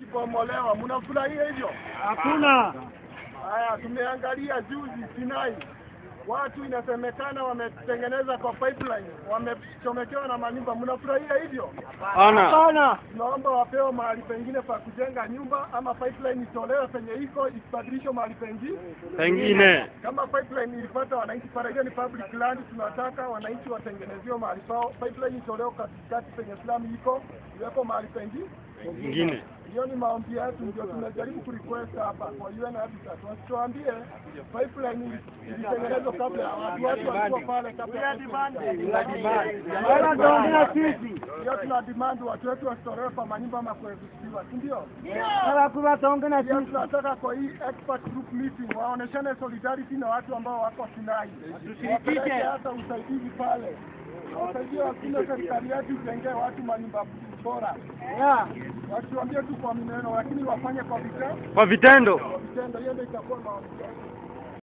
kubomolewa. Mnafurahia hivyo? Hakuna. Haya, tumeangalia juzi Sinai, watu inasemekana wametengeneza kwa pipeline, wamechomekewa na manyumba. Mnafurahia hivyo? Ana. Hapana. Tunaomba wapewe mahali pengine pa kujenga nyumba, ama pipeline itolewe penye iko isibadilishwe mahali pengine. Pengine. Kama pipeline ilipata wananchi pale, hiyo ni public land, tunataka wananchi watengeneziwe mahali pao. Pipeline itolewe katikati penye slamu iko, iweko mahali pengine. Pengine. Hiyo ni maombi yetu, ndio tunajaribu kurequest hapa kwa UN Habitat, wasituambie pipeline ilitengenezwa kabla ya watu, watu walikuwa pale kabla ya Wala tuongea sisi. hiyo tuna demand watu wetu wasitolewe kwa manyumba ama kuegusiwa, si ndio? Wala kuna tuongea Pia sisi. tunataka kwa hii expert group meeting waoneshane solidarity na watu ambao wako Sinai, wapeleke hata usaidizi pale, wasaidie wakule serikali yetu ijengee watu manyumba bora, Yeah. wasiwambie tu kwa maneno, lakini wafanye kwa vitendo, Kwa vitendo. kwa vitendo. Hiyo ndio itakuwa maombi yetu.